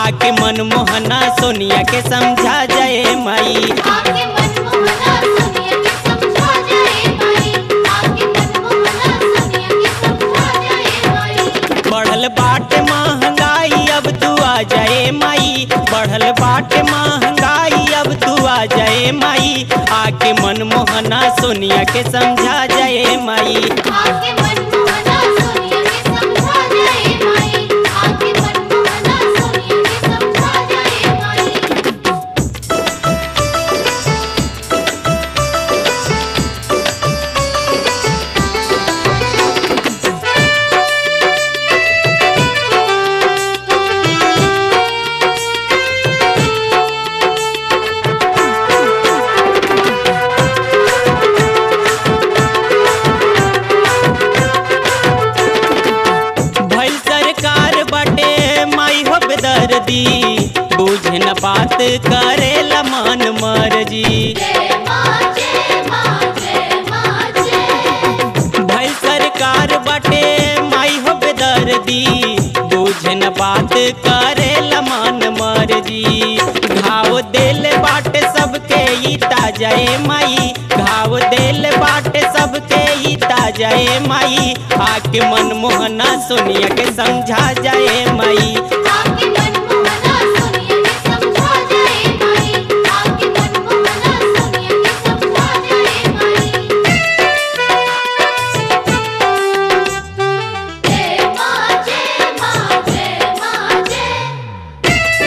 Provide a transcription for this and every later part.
आके मनमोहना सोनिया के समझा जाए माई आके मनमोहना सोनिया के समझा जाए माई आके मनमोहना सोनिया के समझा जाए माई बढ़ल बाटे महंगाई अब तू आ जाए माई बढ़ल बाटे महंगाई अब तू आ जाए माई आके मनमोहना सोनिया के समझा जाए माई आके मनमोहना सोनिया के समझा जाए माई आके मनमोहना सोनिया के समझा जाए माई भइल सरकार बाटे माई हो बेदर्दी बुझ न बात करेला मन मर्जी जय मां जय मां जय मां जय भइल सरकार बाटे माई हो बेदर्दी बुझ न बात करेला मन मर्जी घाव देल बाटे सबके ई ताजाए माई घाव देल बाटे सबके ई ताजाए माई आके मनमोहना सोनिया के समझा जाए माई आके मनमोहना सोनिया के समझा जाए माई आके मनमोहना सोनिया के समझा जाए माई जय मां जय मां जय मां जय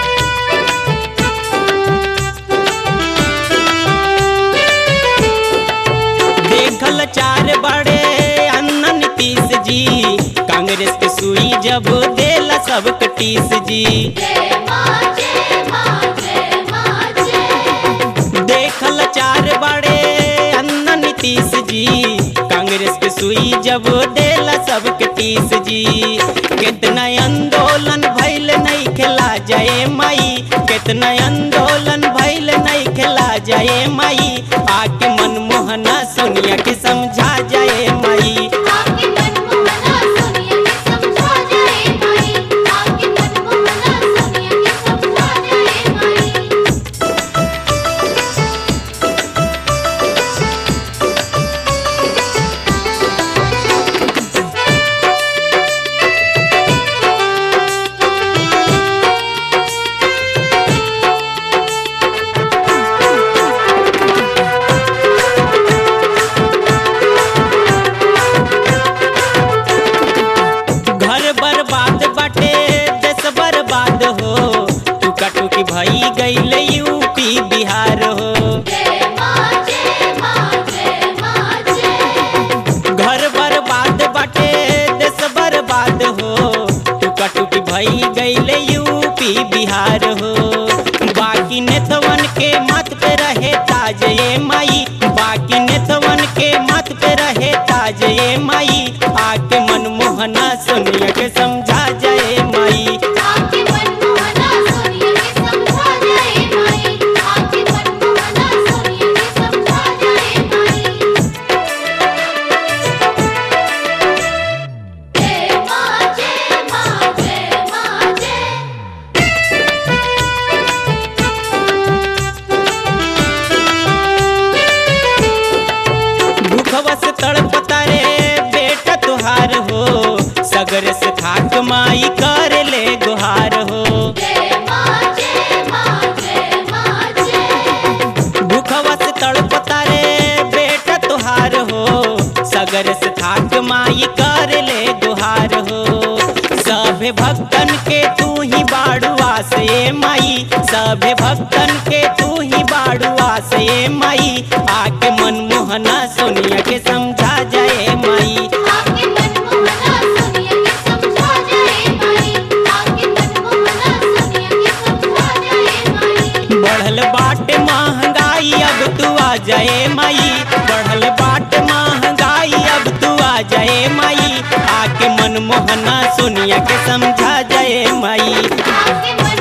देखल चार बड़े अन्ना नीतीश जी कांग्रेस के सुई जब देला सबके टीस जी जय मां जय मां जय मां जय देखल चार बड़े अन्ना नीतीश जी कांग्रेस के सुई जब देला सबके टीस जी कितना आंदोलन भइल नहीं खेला जाए माई कितना आंदोलन भइल नहीं खेला जाए माई आके मनमोहना सोनिया के समझा जाए माई आके मनमोहना सोनिया के समझा जाए माई आके मनमोहना सोनिया के समझा जाए माई घर बर्बाद बाटे देश बर्बाद हो टुका टुकी भई गईल यूपी बिहार हो जय मां जय मां जय मां जय घर बर्बाद बाटे देश बर्बाद हो टुका टुकी भई गईल यूपी बिहार हो बाकी नेतवन के मत पे रहे ताज ये माई बाकी नेतवन के मत पे रहे ताज ये माई आके मनमोहना सोनिया के समझा जाए माई आके मनमोहना सोनिया के समझा जाए माई आके मनमोहना सोनिया के समझा जाए माई जय मां जय मां जय मां जय भूखवा से तड़पता रे बेटा तुहार हो सगर से थाक माई कर ले गुहार हो जय मां जय मां जय मां जय भूखवा से तड़पता रे बेटा तुहार हो सगर से थाक माई कर ले गुहार हो सभे भक्तन के तू ही बाड़ुआ से माई सभे भक्तन के तू ही बाड़ुआ से माई आके मनमोहना सोनिया के समझा जाए माई आके मनमोहना सोनिया के समझा जाए माई आके मनमोहना सोनिया के समझा जाए माई बढ़ल बाट महंगाई अब तू आ जाए माई बढ़ल बाट महंगाई अब तू आ जाए माई आके मनमोहना सोनिया के समझा जाए माई आके